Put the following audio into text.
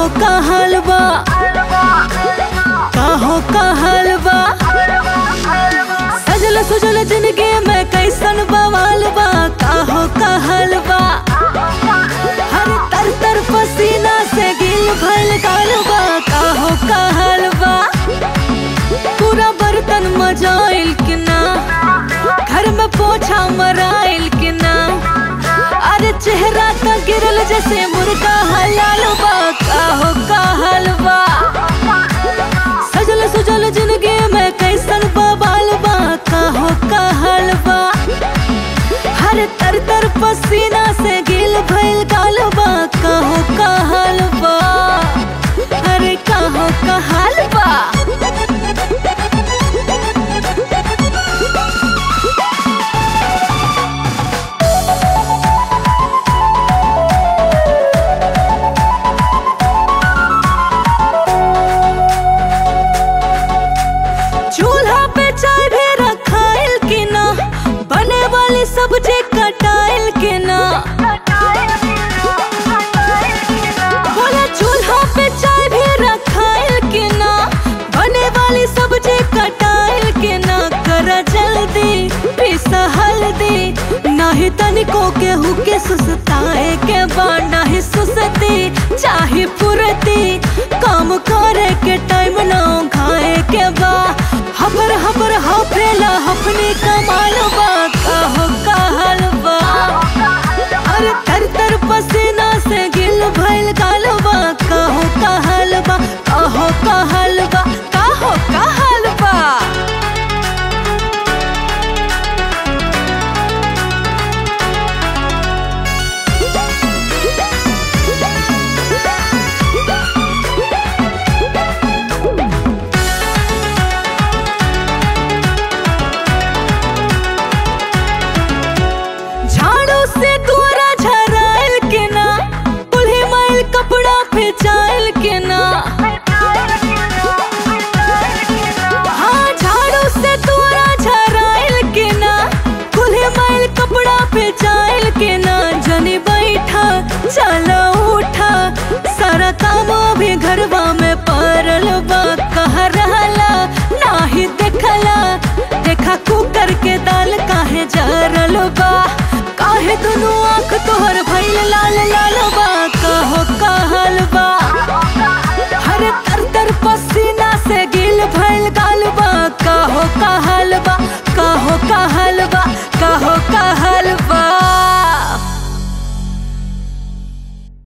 का हलवा काहो का हलवा सजल सुजल जिंदगी में कैसन बवाल बा काहो का हलवा हर तर तर पसीना से गिल भल गालबा काहो का हलवा पूरा बर्तन मजाइल कि ना घर में पोछा मराइल कि ना अरे चेहरा तो गिरल जैसे मुर्गा हलाल बा काहो का हलवा सजल सुजल जिंदगी में कैसन बवाल बा काहो का हलवा हर तर तर पसीना से गिल भइल गालबा काहो का हलवा अरे काहो का हलवा चूल्हा पे चाय भी रखाइल कि ना बने वाली सब्जी कटाइल कि ना बोला चूल्हा पे चाय भी रखाइल कि ना बने वाली सब्जी कटाइल कि ना कर जल्दी पिसा हल्दी नाही तनिको केहू के सुसताए के बा नाही सुसती चाहे पुरती काम करे के टाइम ना खाए के बा हबर हबर हफेला हफनी कमाल बा काहो का हलवा अरे तर तर पसीना से गिल भइल गालबा काहो का हलवा काहो का हलवा काहो का हलवा झाड़ू से तोरा झराइल के ना कुल्ही मैल कपड़ा फेंचाइल के ना हाँ झाड़ू से तोरा झराइल के ना कुल्ही मैल कपड़ा फेंचाइल के ना जनी बैठा चलो उठा सारा काम भी घरवा में पड़ल बा कह रहला नाही देखला देखा कुकर के दाल काहे जरल बा काहे दुनू आँख तोहर भइल लाल लाल